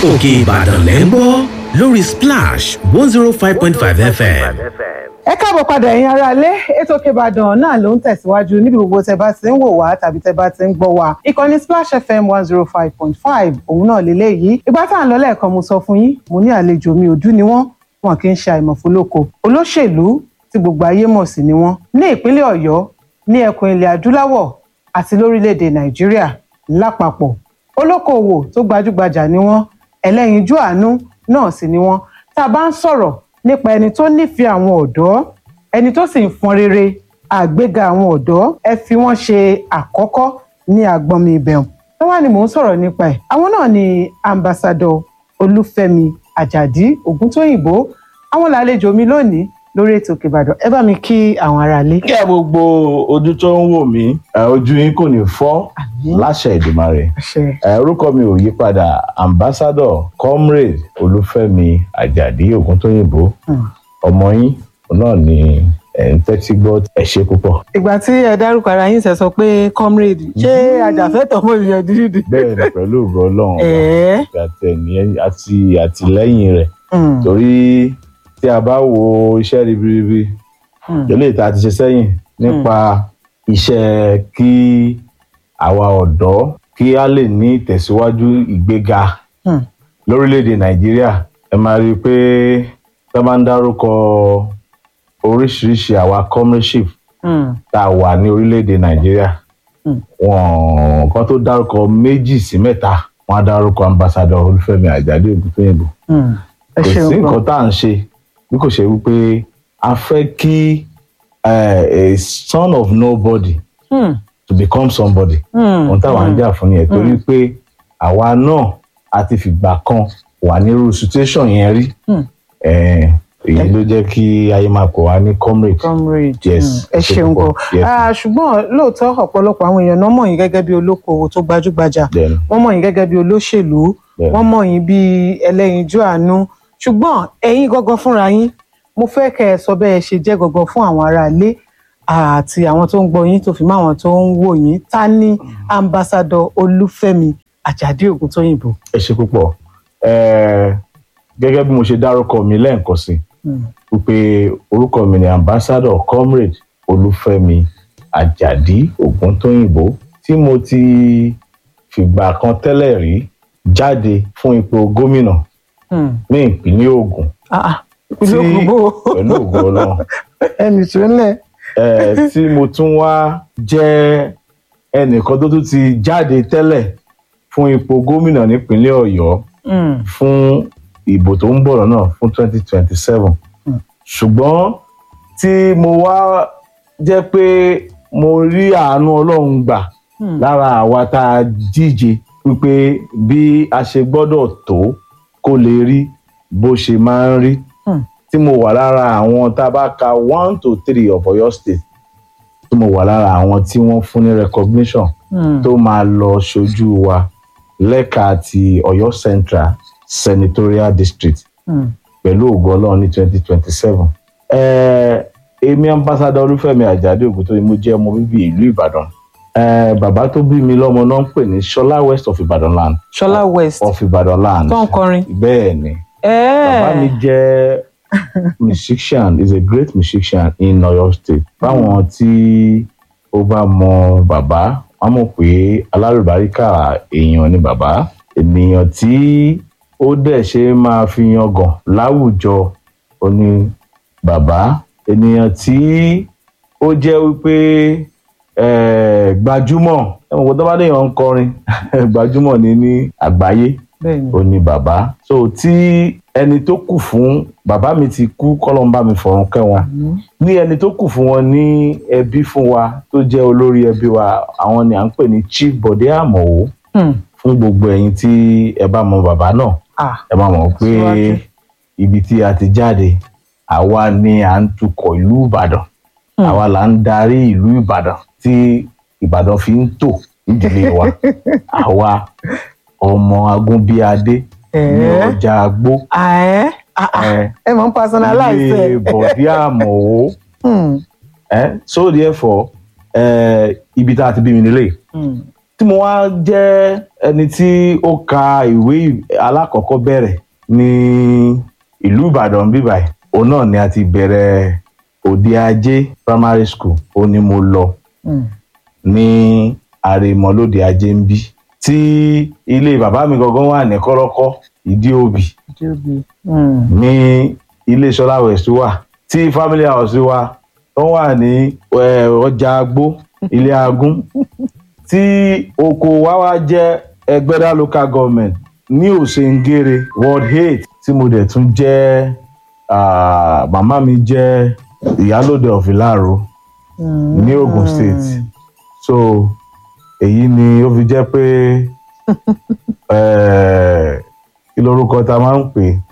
òkè ìbàdàn lẹ́ ń gbọ́ lórí splash one zero five point five fm. ẹ káàbọ̀ padà ẹ̀yin aráalé ètò Òkè Ìbàdàn náà ló ń tẹ̀síwájú níbi gbogbo tẹ bá ti ń wò wá tàbí tẹ bá ti ń gbọ́ wá ìkànnì Splash FM one zero five point five òun náà lélẹ́yìí ìgbà tá à ń lọ lẹ́ẹ̀kan mo sọ fún yín mo ní àlejò mi òdú ni wọ́n wọn kì í ṣe àìmọ̀fólókò olóṣèlú tí gbogbo ayé mọ̀ sí ni wọ́n ní ìpínlẹ̀ Ọ̀yọ́ ní ẹkùn ilẹ̀ adúláwọ̀ àti lórílẹ̀‐èdè Nàìjíríà lápapọ̀ olókoòwò tó gbajúgbajà ni wọ́n ẹlẹ́yinjú àánú náà sì ni wọ́n tá a bá ń sọ̀rọ̀ nípa ẹni tó nífẹ̀ẹ́ àwọn ọ̀dọ́ ẹni tó sì ń fọn rere àgbéga àwọn ọ̀dọ́ ẹ fi wọ́n ṣe àkọ́kọ́ ní agbọ́nmi ìbẹ̀rùn tó wà ní mò ń sọ̀rọ̀ nípa ẹ̀ àwọn náà ni ambassadọ olúfẹ́mi àjàdí ògúntóyìnbó àwọn làlejò mi lónìí lórí ètò Òkè Ìbàdàn ẹ bá mi kí àwọn aráalé. kí ẹ gbogbo ojú tó ń wò mí ẹ, ojú yín kò ní fọ́ láṣẹ Èdùmàrè àṣẹ ẹ, orúkọ mi ò yí padà ambassador comrade olúfẹ́mi àjàdí ògúntóyìnbó Hmm. ọmọ yín òun náà ni ẹ ń tẹ́tí gbọ́ ẹ ṣé púpọ̀. ìgbà tí ẹ dárúkọ ara yín ṣe sọ pé comrade ṣé ajàfẹ́tọ̀ọ́ ọmọ ènìyàn dídì. bẹ́ẹ̀ ni pẹ̀lú ògo ọlọ́run ọba ẹ̀ẹ́ àti ẹni àti àtìlẹ́yìn rẹ̀ Hmm. torí tí a bá wo iṣẹ́ ribiribi Hmm. eléyìí tá a ti ṣe sẹ́yìn nípa iṣẹ́ kí àwa ọ̀dọ́ kí a lè ní ìtẹ̀síwájú ìgbéga Hmm. lórílẹ̀‐èdè nàìjíríà ẹ máa rí i pé tá a bá ń dárúkọ oríṣiríṣi àwa comradeship Hmm. tá a wà ní orílẹ̀‐èdè nàìjíríà Hmm. wọn kan tó dárúkọ méjì sí mẹ́ta wọn á dárúkọ ambassador olúfẹ́mi àjàdí ògúntóyìnbó Hmm. ẹ kò sí ṣeun gan. nǹkan tá à ń ṣe bí kò ṣe wípé a fẹ́ kí eh, a son of nobody Hmm. to become somebody Hmm. ohun táwa ń jà fún nìyẹn torí pé àwa náà a ti fìgbà kan wà nírú situation yẹn rí Hmm. Eh, èyí ló jẹ́ kí ayé máa pọ̀ wá ní comrade comrade Yes, mm, ẹ ẹ ṣe ṣeun gan púpọ̀. Yes. Ah, ṣùgbọ́n lóòótọ́ ọ̀pọ̀lọpọ̀ àwọn èèyàn náà mọ̀ yín gẹ́gẹ́ bí olókoòwò tó gbajúgbajà then wọ́n mọ̀ yín gẹ́gẹ́ bí olóṣèlú Bẹ́ẹ̀ni. wọ́n mọ̀ yín bí ẹlẹ́yinjú àánú ṣùgbọ́n ẹ̀yin gangan fúnra yín mo fẹ́ kẹ́ ẹ sọ bẹ́ẹ̀ ṣe jẹ́ gangan fún àwọn aráalé àti àwọn tó ń gbọ́ yín tó fi mọ́ àwọn tó ń wò yín ta ni ambassadọ olúfẹ́mi àjàdí ògúntóyìnbó. ẹ ṣe púpọ̀ Eh, gẹ́gẹ́ bí mo ṣe dárúkọ mi lẹ́ẹ̀kan sí Mm. wípé orúkọ mi ni ambassador comrade olúfẹ́mi àjàdí ògúntóyìnbó tí mo ti fìgbà kan tẹ́lẹ̀ rí jáde fún ipò gómìnà Hmm. ní ìpínlẹ̀ Ògùn Ah, ah, ìpínlẹ̀ tí Ògùn bò ó. pẹ̀lú ògo Ọlọ́run ẹnì tó ń lẹ̀. eh, tí mo tún wá jẹ́ ẹnìkan tó tún ti jáde tẹ́lẹ̀ fún ipò gómìnà nípínlẹ̀ Ọ̀yọ́ Hmm. fún ìbò tó ń bọ̀ lọ́nà fún 2027 Mm. ṣùgbọ́n tí mo wá jẹ́ pé mo rí àánú Ọlọ́run gbà Hmm. lára àwa tá a díje wípé bí a ṣe gbọ́dọ̀ tó kó lè rí bó ṣe máa ń rí Hmm. tí mo wà lára àwọn tá a bá ka one to three of Ọ̀yọ́ state tí mo wà lára àwọn tí wọ́n fún ní recognition Hmm. tó máa lọ ṣojú wa lẹ́ka ti Ọ̀yọ́ Central Senatorial District Hmm. pẹ̀lú ògo Ọlọ́run ní twenty twenty seven. èmi ambassador Olúfẹ́mi Àjàdí Ògúntóyìn mo jẹ́ ọmọ bíbí ìlú Ìbàdàn Eh, bàbá tó bí mi lọ́mọ náà ń pè ní Ṣọlá West of Ìbàdàn land Ṣọlá West of Ìbàdàn land tó ń kọrin. bẹ́ẹ̀ ni bàbá mi Ẹ̀ẹ́. jẹ́ musician is a great musician in Ọ̀yọ́ state báwọn tí ó bá mọ bàbá wọn mọ̀ pé alárùbáríkà èèyàn ni bàbá ènìyàn tí ó dẹ̀ ṣe máa fi yangàn láwùjọ ó ní bàbá ènìyàn tí ó jẹ́ wípé eh, gbajúmọ̀ ẹ̀wọ̀n kó tó bá déyàn ń kọrin gbajúmọ̀ ni ní àgbáyé Bẹ́ẹ̀ni. ó ní bàbá so tí ẹni tó kù fún bàbá mi ti kú kọlọmbà mi fọ̀run kẹ́ wọn ní ẹni tó kù fún wọn ní ẹbí fún wa tó jẹ́ olórí ẹbí wa àwọn ni à ń pè ní Chief Bọ̀dé Àmọ̀wó Hmm. fún gbogbo ẹ̀yin tí ẹ bá mọ bàbá náà Ah. ẹ máa mọ̀ pé Síwájú. ibi tí a ti jáde àwa ni à ń tukọ̀ ìlú Ìbàdàn Hmm. àwa là ń darí ìlú Ìbàdàn tí Ìbàdàn fi ń tò nídìílé wa àwa ọmọ agúnbíadé ní Ẹ̀ẹ́. ọjà agbó Àẹ́. Ah, ah. ẹ Ẹ mọ̀ ń personalize ilé ẹ̀. Bọ̀dé Àmọ̀wó Hmm. ẹ so therefore ẹ ibi tá a ti bí mi nílé Hmm. tí mo wá jẹ́ ẹni tí ó ka ìwé alákọ̀ọ́kọ́ bẹ̀rẹ̀ ní ìlú ìbàdàn bíbáyìí òun náà ni a ti bẹ̀rẹ̀ òde ajé primary school ó ní mo lọ Mm. ní àrèmọlóde ajé ń bí tí ilé bàbá mi gangan wà ní kọ́rọ́kọ́ ìdí òbí Jóbi. Mm. ní ilé sọlá west wà tí family house wa tó wà ní eh, ọjà agbó ilé agún tí oko wa wá jẹ́ ẹgbẹ́dá local government ní òsèǹgèrè ward eight tí mo dẹ̀ tún jẹ́ ah, màmá mi jẹ́ ìyálòde of Ìláró Mm. ní Ogun State so èyí ni ó fi jẹ́ pé eh, kí lorúkọ tá a máa ń pè é?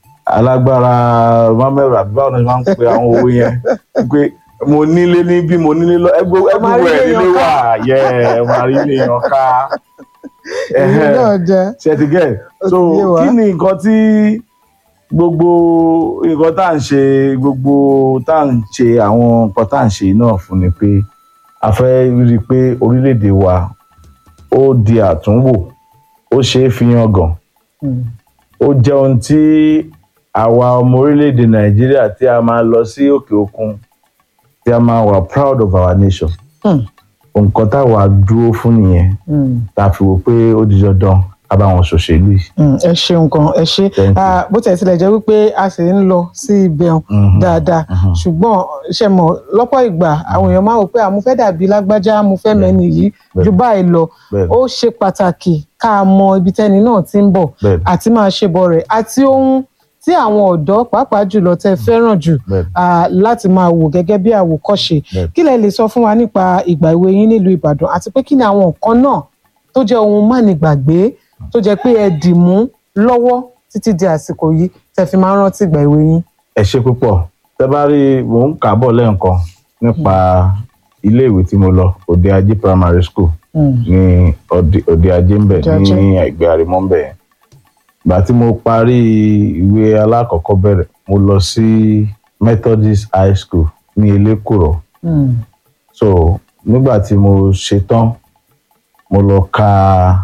alágbára mamẹ́rù àbí báwo ni wọ́n máa ń pe àwọn owó yẹn pé mo nílé ní bí mo nílé lọ ẹgbẹ́ máa rí ẹgbẹ́ èèyàn nílé ká. wà yẹ ẹ máa rí ilé yàn ká èyí náà jẹ́ ṣètìgẹ́ Ó so ti yé wa. kí ni nǹkan tí gbogbo nǹkan tá à ń ṣe gbogbo tá à ń ṣe àwọn nǹkan tá à ń ṣe náà fún ni pé a fẹ́ rí i pé orílẹ̀-èdè wa ó di àtúnwò ó ṣeé fi yangàn Mm. ó jẹ́ ohun tí àwa ọmọ orílẹ̀-èdè nàìjíríà tí a máa lọ sí òkè òkun tí a máa wà proud of our nation Mm. nǹkan táwa dúró fún nìyẹn Mm. tá a fi wò pé ó di dandan ká bá wọn ṣòṣèlú yìí. Mm, ẹ ṣeun gan ẹ ṣe Thank you. Ah, bó tẹ̀ tilẹ̀ jẹ́ wípé a sì ń lọ sí ibẹ̀ Mhm. dáadáa Mhm. ṣùgbọ́n ṣe mọ̀ lọ́pọ̀ ìgbà àwọn èèyàn máa ń wò pé àmú fẹ́ dàbí lágbájá mo fẹ́ mẹ́ni yìí Bẹ́ẹ̀. ju báyìí lọ Bẹ́ẹ̀. ó ṣe pàtàkì ká mọ ibi tẹ́ni náà ti ń bọ̀ Bẹ́ẹ̀. àti máa ṣe bọ̀ rẹ̀ àti ohun tí àwọn ọ̀dọ́ pàápàá jùlọ tẹ́ fẹ́ràn jù Bẹ́ẹ̀. ah, láti máa wò gẹ́gẹ́ bí àwòkọ́ṣe Bẹ́ẹ̀. kí lẹ lè sọ fún wa nípa ìgbà èwe yín nílùú Ìbàdàn àti pé kí ni àwọn nǹkan náà tó jẹ́ ohun mánigbàgbé tó jẹ́ pé ẹ dì mú lọ́wọ́ títí di àsìkò yìí tẹ́ fi máa ń rántí ìgbà èwe yín. ẹ ṣe púpọ̀ tẹ bá rí mò ń kà á bọ̀ lẹ́ẹ̀kan nípa iléèwé tí mo lọ òde ajé primary school Mm. ní Òde- òde ajé ń bẹ̀ Òde Ajé. ní ẹgbẹ́ àrèmọ́ ń bẹ̀ yẹn ìgbà tí mo parí ìwé alákọ̀ọ́kọ́ bẹ̀rẹ̀ mo lọ sí Methodist high school ní Elékùrọ́ Mm. so nígbà tí mo ṣe tán mo lọ ka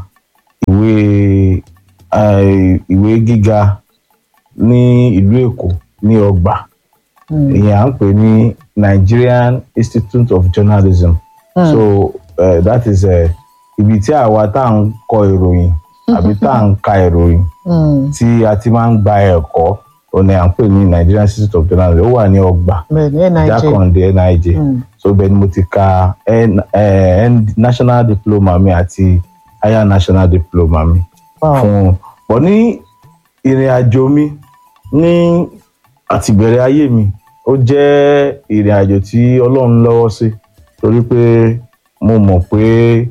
ìwé eh, ìwé gíga ní ìlú Èkó ní ọgbà Mm. ìyẹn à ń pè ní Nigerian Institute of Journalism Mm. so uh, that is uh, ibi tí àwa tá à ń kọ ìròyìn àbí tá à ń ka ìròyìn Mm. tí a ti máa ń gba ẹ̀kọ́ òní à ń pè ní Nigerian Institute of Journalism ó wà ní ọgbà bẹ́ẹ̀ ni NIJ. jákàndé NIJ Mm. so bẹ́ẹ̀ ni mo ti ka N, eh, N, national diploma mi àti higher national diploma mi Wow. fún bọ̀ ní ìrìn àjò mi ní àtìbẹ̀rẹ̀ ayé mi ó jẹ́ ìrìn àjò tí Ọlọ́run lọ́wọ́ sí torí pé mo mọ̀ pé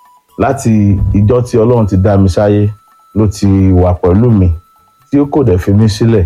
láti ìjọ́ tí Ọlọ́run ti dá mi sáyé ló ti wà pẹ̀lú mi tí ó kò dẹ̀ fi mí sílẹ̀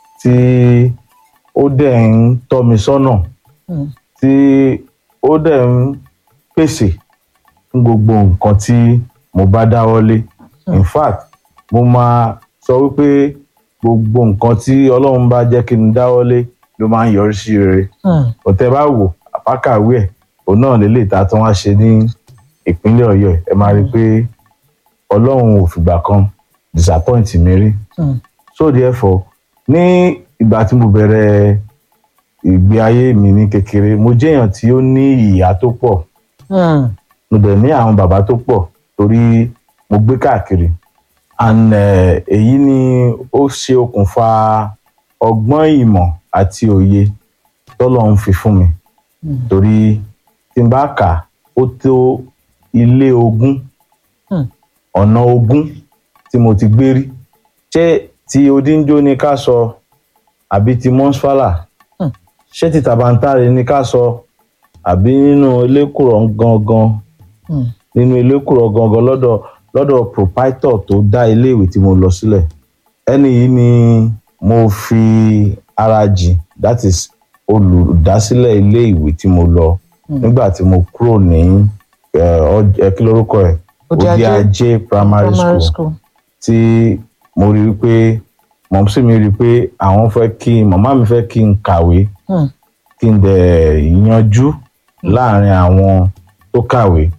tí ó dẹ̀ ń tọ́ mi sọ́nà Mm. tí ó dẹ̀ ń pèsè fún gbogbo nǹkan tí mo bá dáwọ́lé in fact mo máa sọ wípé gbogbo nǹkan tí Ọlọ́run bá jẹ́ kí n dáwọ́lé ló máa ń yọrí sí rere Mm. ọ̀tẹ̀ bá wò àpákàwé ẹ̀ òun náà lè lè ta tí wọ́n á ṣe ní ìpínlẹ̀ Ọ̀yọ́ ẹ̀ ẹ máa rí i pé Ọlọ́run ò fìgbà kan disappoint mi rí Mm. so therefore ní ìgbà tí mo bẹ̀rẹ̀ ìgbé ayé mi ní kékeré mo jẹ́yàn tí ó ní ìyá tó pọ̀ Mm. mo dẹ̀ ní àwọn bàbá tó pọ̀ torí mo gbé káàkiri and eh, èyí ni ó ṣe okùnfà ọgbọ́n ìmọ̀ àti òye tọ́lọ́run fi fún mi Mm. torí tí n bá kà ó tó ilé ogún Mm. ọ̀nà ogún tí mo ti gbé rí ṣé ti odinjo ni ká sọ àbí ti mọ́sfálà Mm. ṣé ti tàbántàrẹ ni ká sọ àbí nínú elékùrọ̀ gangan Mm. nínú elékùrọ̀ gangan lọ́dọ̀ lọ́dọ̀ proprietor tó dá iléèwé tí mo lọ sílẹ̀ ẹni yìí ni mo fi ara jìn that is olùdásílẹ̀ iléèwé tí mo lọ Mm. nígbà tí mo kúrò ní eh, ọj- eh, kí lórúkọ ẹ̀ Òde Òde Ajé Ajé primary primary school school. tí mo rí i pé mọ̀mísí mi rí i pé àwọn fẹ́ kí màmá mi fẹ́ kí n kàwé Mm. kí n dẹ̀ yanjú láàrin àwọn tó kàwé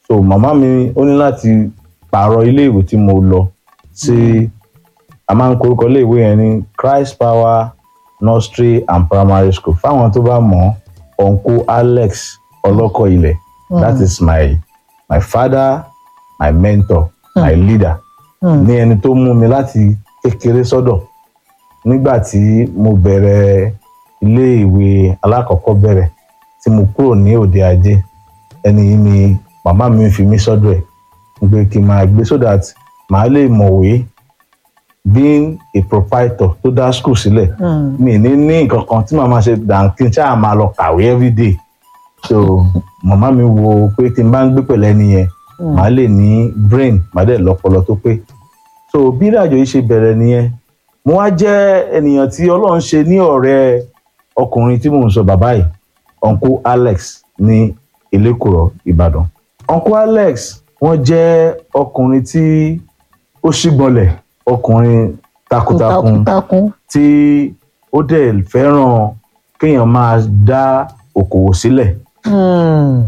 so màmá mi ó ní láti pààrọ̀ ilé ìwé tí mo lọ sí a máa ń korúkọ ilé ìwé yẹn ní Christ Power Nursery and Primary School fáwọn tó bá mọ̀ uncle Alex ọlọ́kọ̀ ilẹ̀ that is my my father my mentor my leader ní ẹni tó mú mi láti kékeré sọ́dọ̀ nígbà tí mo bẹ̀rẹ̀ ilé ìwé alákọ̀ọ́kọ́ bẹ̀rẹ̀ tí mo kúrò ní òde ajé ẹni yìí ni màmá mi fi mí sọ́dọ̀ ẹ̀ pé kí n máa gbé so that màá lè mọ̀wé being a proprietor tó dá school sílẹ̀ mi ní ní nǹkan kan tí màmá ṣe dànkí ṣáà máa lọ kàwé everyday so màmá mi wo pé tí n bá ń gbé pẹ̀lú ẹni yẹn màá lè ní brain màá dẹ̀ lọ́pọlọ tó pé so bí ìrìnàjò yìí ṣe bẹ̀rẹ̀ nìyẹn mo wá jẹ́ ènìyàn tí ọlọ́run ṣe ní ọ̀rẹ́ ọkùnrin tí mò ń sọ bàbá yìí uncle alex ní elékùrọ̀ ìbàdàn uncle alex wọ́n jẹ́ ọkùnrin tí ó ṣígbọnlẹ̀ ọkùnrin takuntakun takuntakun tí ó dẹ̀ fẹ́ràn kéèyàn máa dá okòwò sílẹ̀ Hmm.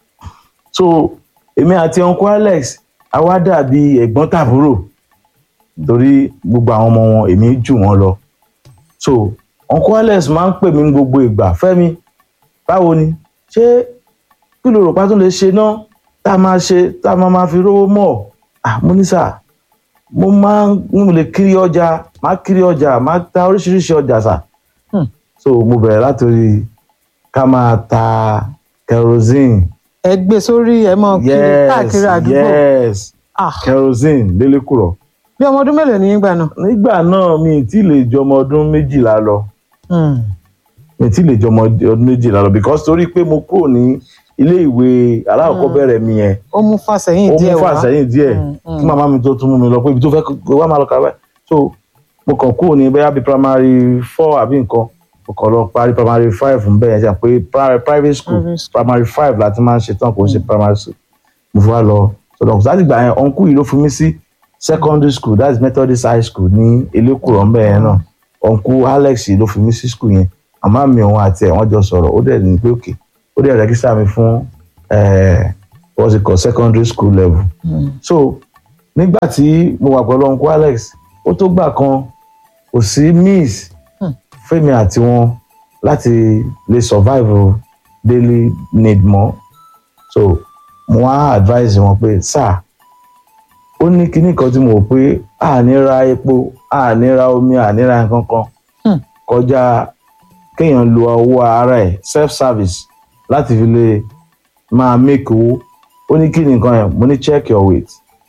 so èmi àti uncle alex a wá dàbí ẹ̀gbọ́n tàbúrò torí gbogbo àwọn ọmọ wọn èmi jù wọ́n lọ so uncle alex máa ń pè mí ní gbogbo ìgbà fẹ́mi báwo ni ṣé kí ló rò pa tó lè ṣe náà tá a máa ṣe tá a máa máa fi rówó mọ́ ah mo ní sà mo máa ń mo lè kiri ọjà máa kiri ọjà máa ta oríṣiríṣi ọjà sà Hmm. so mo bẹ̀rẹ̀ látòrí ká máa ta kerosene ẹ gbé sórí ẹ mọ kiri káàkiri àdúgbò yes Ah, kerosene lélẹ́kùrọ̀ bí ọmọ ọdún mélòó ní nígbà náà. nígbà náà mi ì tí ì lè jọmọ ọdún méjìlá lọ Hmm. mi ì tí ì lè jọmọ ọdún méjìlá lọ because torí pé mo kúrò ní ilé ìwé alákọ̀ọ́bẹ̀rẹ̀ mi yẹn ó mú fàsẹ́yìn ó díẹ̀ mú wá fàsẹ́yìn díẹ̀ Mm, mm. kí màmá mi tó tún mú mi lọ pé ibi tó fẹ́ kó wá máa lọ kàwé so mo kàn kúrò ní bẹ́ẹ̀ bí primary four àbí nǹkan mo kàn lọ parí primary five ń bẹ̀yẹn jà pé pri- private school Private school. primary five láti máa ń ṣe tán kò ń ṣe primary school mo fi wá lọ sọdọ̀ kò sáà gbà yẹn ọ̀nkú yìí ló fi mí sí secondary school that is Methodist high school ní elékùrọ̀ ń bẹ̀yẹn náà ọ̀nkú Alex yìí ló fi mí sí school yẹn àmọ́ mi òun àti ẹ̀ wọ́n jọ sọ̀rọ̀ ó dẹ̀ ní pé òkè ó dẹ̀ rẹ́gísítà mi fún eh, what's it called secondary school level so nígbà tí mo wà pẹ̀lú uncle alex ó tó gbà kan kò sí miss Hmm. fẹ́mi àti wọn láti lè survive o daily need mọ́ so mo wá advise wọn pé sir ó ní kinní kan tí mo rò pé a ní ra epo a ní ra omi a ní ra nǹkan kan Hmm. kọjá kéèyàn lo owó ara ẹ̀ self service láti fi lè máa make owó ó ní kí ni nǹkan yẹn mo ní check your weight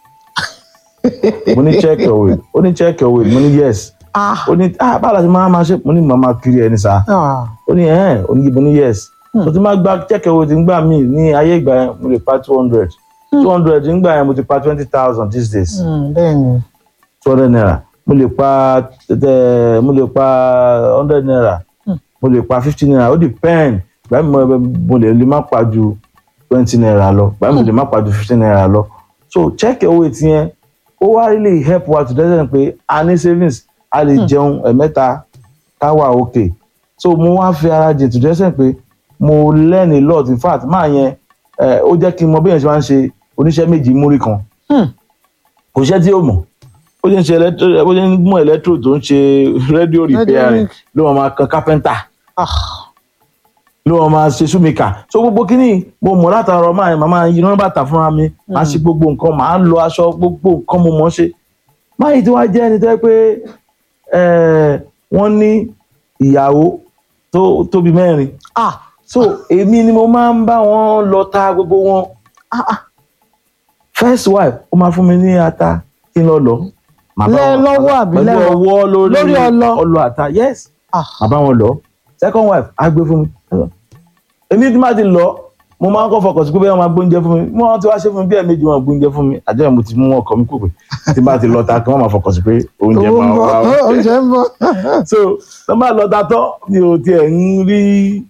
mo ní check your weight ó ní check your weight mo ní yes Ah, ó ní ah báwo la ti máa máa ṣe mo ní màmá kiri ẹni sá ah, ó ní ẹ̀ ó ní mo ní yes tó ti máa gba check your weight nígbà míì ní ayé ìgbà yẹn mo lè pa two hundred two hundred nígbà yẹn mo ti pa twenty thousand these days hmm, bẹ́ẹ̀ ni two hundred naira mo lè pa tẹ mo lè pa hundred naira mo lè pa fifty naira ó depend gbàmí mo mo lè lè má pa ju twenty naira lọ gbàmí mo lè má pa ju fifty naira lọ so check your weight yẹn ó wá really help wa to dẹ́sẹ̀ pé a ní savings a lè jẹun ẹ̀mẹ́ta ká wà okay so mo wá fi ara jìn to dẹ́sẹ̀ pé mo learn a lot in fact máa yẹn ẹ, ó jẹ́ kí n mọ bí yẹn ṣe máa ń ṣe oníṣẹ́ méjì múrí kan Hmm. kò ṣẹ́ tí ó mọ̀ ó ṣe ń ṣe electro ó ṣe ń mú electro tó ń ṣe radio repairing ló máa máa kan carpenter Ah, ló máa máa ṣe shoemaker so gbogbo kíní mo mọ̀ látara ọmọ àyè màmá yìí náà bàtà fúnra mi máa ṣe gbogbo nǹkan màá lo aṣọ gbogbo nǹkan mo mọ̀ ṣe máyì tí wàá jẹ́ ẹni tó yẹ pé eh, wọ́n ní ìyàwó tó tóbi mẹ́rin ah, so èmi ni mo máa ń bá wọn lọ ta gbogbo wọn ah, ah. first wife ó máa fún mi ní ata kí n lọ lọ Màá bá Lẹ́ wọn- lọ́wọ́ àbí pẹ̀lú lẹ́rọ? ọwọ́ lórí Lórí ọlọ? ọlọ ata yes Ah. màá bá wọn lọ second wife á gbé fún mi èmi tí máa ti lọ mo máa ń kọ́ fọkàn sí pé bẹ́ẹ̀ wọ́n máa gbóúnjẹ fún mi wọ́n ti wá ṣe fún mi bí ẹ̀ẹ̀mejì wọn gbóúnjẹ fún mi àjọ yẹn mo ti mú ọkọ mi kúrò pé tí bá ti lọ ta kí wọ́n máa fọkàn sí pé oúnjẹ owó ń máa bọ̀ wá o oúnjẹ ń bọ̀ so tó bá lọ ta tán mi ò tiẹ̀ ń rí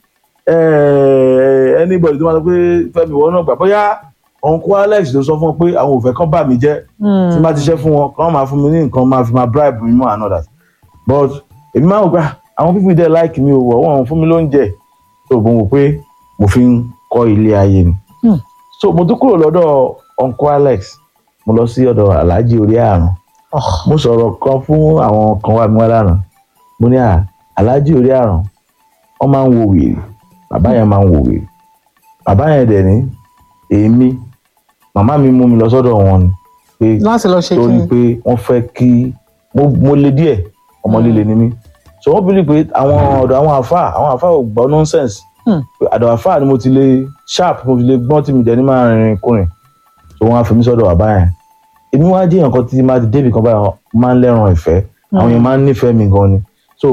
eh, anybody tó máa sọ pé fẹ́mi ìwọ náà gbà bóyá uncle alex ló sọ fún wọn pé àwọn ò fẹ́ kán bà mí jẹ́ tí n bá ti ṣe fún wọn kán máa fún mi ní nǹkan máa fi máa bribe mi mọ́ and all that but èmi máa ń gbà àwọn people dey like mi ò wọ̀ wọ́n fún mi lóúnjẹ so mo wò pé mo fi ń kọ́ ilé ayé ni Hmm. so mo tún kúrò lọ́dọ̀ uncle alex mo lọ sí ọ̀dọ̀ alhaji orí àrùn mo sọ̀rọ̀ kan fún àwọn kan wá mi wá lánàá mo ní à alhaji orí àrùn wọ́n máa ń wo wèrè bàbá yẹn máa ń wo wèrè bàbá yẹn dẹ̀ ní èmi màmá mi mú mi lọ sọ́dọ̀ wọn ni pé láti lọ ṣe kí torí ni pé wọ́n fẹ́ kí mo mo le díẹ̀ ọmọ líle ni mí so wọ́n bí pé àwọn ọ̀dọ̀ àwọn àfáà àwọn àfáà ò gbọ́ nonsense Hmm. pé àdọ̀ àfáà ni mo ti lè sharp mo ti lè gbọ́n tí mi dẹ̀ ní máa rìnrìn kùnrin so wọ́n á fi mí sọ́dọ̀ bàbá yẹn èmi wá jẹ́ èèyàn kan tí máa ti débì kan báyìí máa ń lẹ́ràn ìfẹ́ àwọn yẹn máa ń nífẹ̀ẹ́ mi gan ni so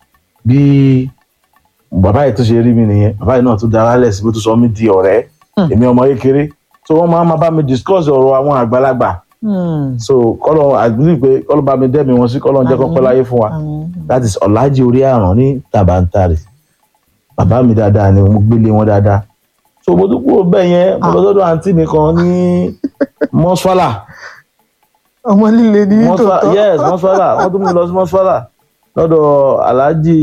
bí bàbá yìí tó ṣe rí mi nìyẹn bàbá yìí náà tún dára lẹ̀ sí bó tún sọ mí di ọ̀rẹ́ Hmm. èmi ọmọ kékeré so wọ́n máa máa bá mi discuss ọ̀rọ̀ àwọn àgbàlagbà Hmm. so kọ́lọ́ àgbélé pé kọ́lọ́ bá mi dẹ́mi wọn sí kọ́lọ́ jẹ́ kó pẹ́ láyé fún wa Àmín. that is ọ̀làjì orí àrùn ní tàbántàrì bàbá mi dáadáa ni mo gbélé wọn dáadáa so mo tún kúrò bẹ́ẹ̀ yẹn mo lọ sọ́dọ̀ àǹtí mi kan ní mọ́sálà ọmọ líle ní mọ́sálà tòótọ́ yes mọ́sálà wọ́n tún mú mi lọ sí mọ́sálà lọ́dọ̀ aláàjì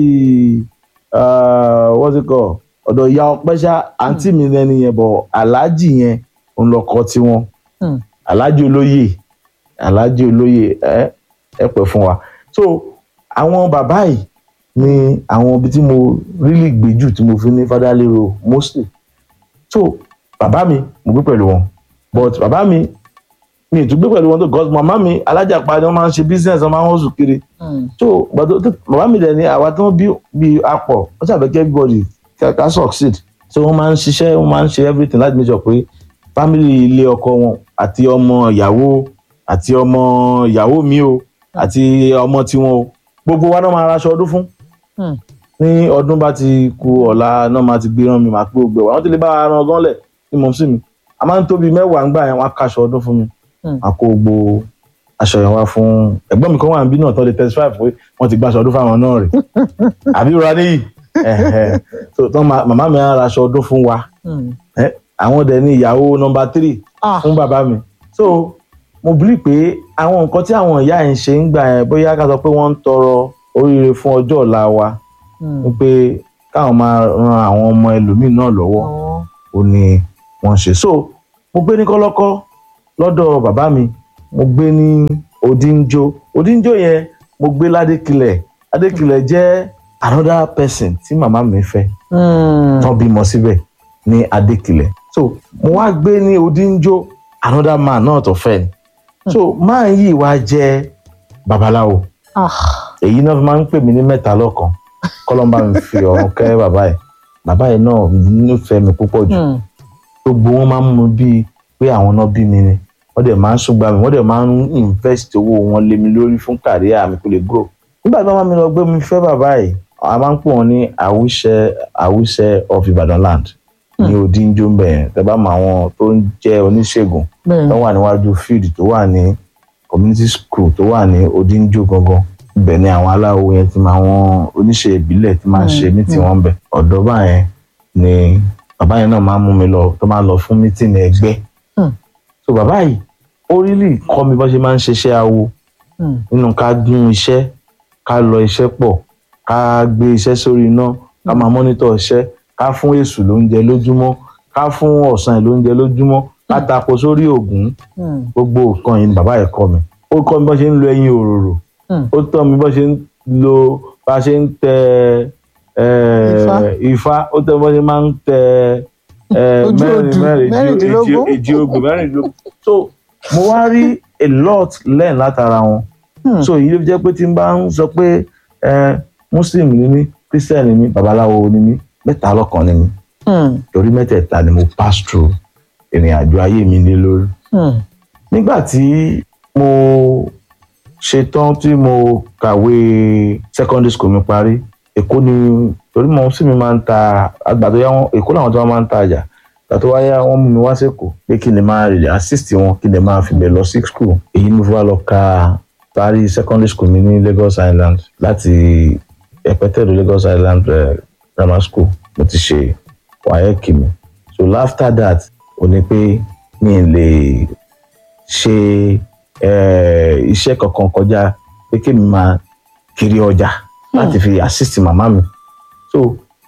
what's it called ọ̀dọ̀ ìyá ọpẹ́ṣá àǹtí mi lẹ́ni yẹn bọ̀ aláàjì yẹn òun lọkọ tiwọn Hmm. aláàjì olóyè aláàjì olóyè ẹ ẹ pẹ́ fún wa so àwọn bàbá yìí ni àwọn ibi tí mo really gbé jù tí mo fi ní fadalero mostly so bàbá mi mo gbé pẹ̀lú wọn but bàbá mi mi ì tún gbé pẹ̀lú wọn tó gọ́s màmá mi alájàpá ni wọ́n máa ń ṣe business wọ́n máa ń hustle kiri Hmm. so gbàdó tó bàbá mi dẹ̀ ni àwa tí wọ́n bí bí apọ̀ wọ́n ṣàfẹ́ kí everybody ká ká succeed so wọ́n máa ń ṣiṣẹ́ wọ́n máa ń ṣe everything láti make sure pé family ilé ọkọ wọn àti ọmọ ìyàwó àti ọmọ ìyàwó mi o àti ọmọ tiwọn o gbogbo wa náà máa raṣọ ọdún fún Hmm. ní ọdún bá ti ku ọ̀la náà máa ti gbé rán mi máa pé gbogbo ẹ̀ wá wọ́n ti lè bá wa ran gan lẹ̀ ní mọ̀ sí mi a máa ń tóbi mẹ́wàá ńgbà yẹn wọ́n á kaṣọ ọdún fún mi Hmm. a kó gbogbo aṣọ yẹn wá fún ẹ̀gbọ́n mi kan wà níbí náà tán lè testify pé wọ́n ti gbaṣọ ọdún fáwọn náà rè àbí rora níyì ẹ̀hẹ̀. so tán ma- màmá mi á raṣọ ọdún fún wa Hmm. ẹ, àwọn dẹ̀ ní ìyàwó nọmba tírì Ah. fún bàbá mi so mo believe pé àwọn nǹkan tí àwọn ìyá yẹn ṣe ń gbà yẹn bóyá ká sọ pé wọ́n ń tọrọ oríire fún ọjọ́ ọ̀la wa Hmm. wípé káwọn máa ran àwọn ọmọ ẹlòmíín náà lọ́wọ́ Ọwọ́. ó ní wọ́n ṣe so mo gbé ní kọ́lọ́kọ́ lọ́dọ̀ bàbá mi mo gbé ní odinjo odinjo yẹn mo gbé ládékilẹ̀ ládékilẹ̀ jẹ́ another person tí màmá mi fẹ́ Hmm. tán bímọ síbẹ̀ ní adékilẹ̀ so mo wá gbé ní odinjo another man náà tó fẹ́ ni so máa yìí wá jẹ́ babaláwo Ah. èyí náà fi máa ń pè mí ní mẹ́ta lọ́kan kọ́lọ́mbà mi fi ọ̀run kẹ́ bàbá ẹ̀ bàbá ẹ̀ náà nífẹ̀ẹ́ mi púpọ̀ jù Hmm. gbogbo wọn máa ń mú bíi pé àwọn náà bí mi ni wọ́n dẹ̀ máa ń ṣùgbọ́n mi wọ́n dẹ̀ máa ń invest owó wọn lé mi lórí fún kàríà mi kó lè grow. nígbà tí wọ́n máa mi lọ gbé mi fẹ́ bàbá yìí a máa ń pè wọ́n ní àwùṣẹ àwùṣẹ of Ibadan land ní odinjo ń bẹ̀ yẹn tẹ́ bá mọ àwọn tó ń jẹ́ oníṣègùn bẹ́ẹ̀ tó wà níwájú field tó wà ní community school tó wà ní odinjo gangan ibẹ̀ ni àwọn aláwo yẹn ti máa wọn oníṣẹ́ ìbílẹ̀ ti máa ń ṣe mítì wọn bẹ̀ ọ̀dọ́ báyẹn ni bàbá yẹn náà máa ń mú mi lọ tó máa ń lọ fún mítìnì ẹgbẹ́ Hmm. so bàbá yìí ó rílì kọ́ mi bó ṣe máa ń ṣiṣẹ́ awo Hmm. nínú ká dún iṣẹ́ ká lọ iṣẹ́ pọ̀ ká gbé iṣẹ́ sórí iná ká máa mọ́nítọ̀ iṣẹ́ ká fún èṣù lóúnjẹ lójúmọ́ ká fún ọ̀sán ẹ̀ lóúnjẹ lójúmọ́ ká tapo sórí ògún Hmm. gbogbo nǹkan yìí ni bàbá yẹn kọ́ mi ó kọ́ mi bó ṣe ń lo ẹyin òróró Hmm. ó tọ́ mi bó ṣe ń lo bá ṣe ń tẹ eh, Ifá. ifá ó tọ́ mi bó ṣe máa ń tẹ eh, Ojú mẹ́rin odù, mẹ́rin èjì- mẹ́rìndínlógún. èjì- èjì ogbè mẹ́rìndínlógún so mo wá rí a lot learn látara wọn Hmm. so èyí ló fi jẹ́ pé tí n bá ń sọ pé eh, muslim ni mí christian ni mí babaláwo ni mí mẹ́ta lọ́kan ni mí Hmm. torí mẹ́tẹ̀ẹ̀ta ni mo pass through ìrìn àjò ayé mi lé lórí Hmm. nígbà tí mo ṣetán tí mo kàwé secondary school mi parí èkó ni torí mo sì mi máa ń ta àgbà tó yá wọn èkó làwọn tó wá máa ń ta àjà ìgbà tó wá yá wọn mú mi wá sẹ́kọ̀ọ́ pé kí ni máa rè assist wọn kí ni máa fi bẹ̀ lọ sí school èyí ni mo fi wá lọ ka parí secondary school mi ní Lagos Island láti ẹ̀pẹ́tẹ̀dọ̀ Lagos Island eh, grammar school mo ti ṣe wáyẹ́kì mi so after that ó ní pé mi ì lè ṣe eh, iṣẹ́ kankan kọjá pé kémi máa kiri ọjà láti fi assist màmá mi so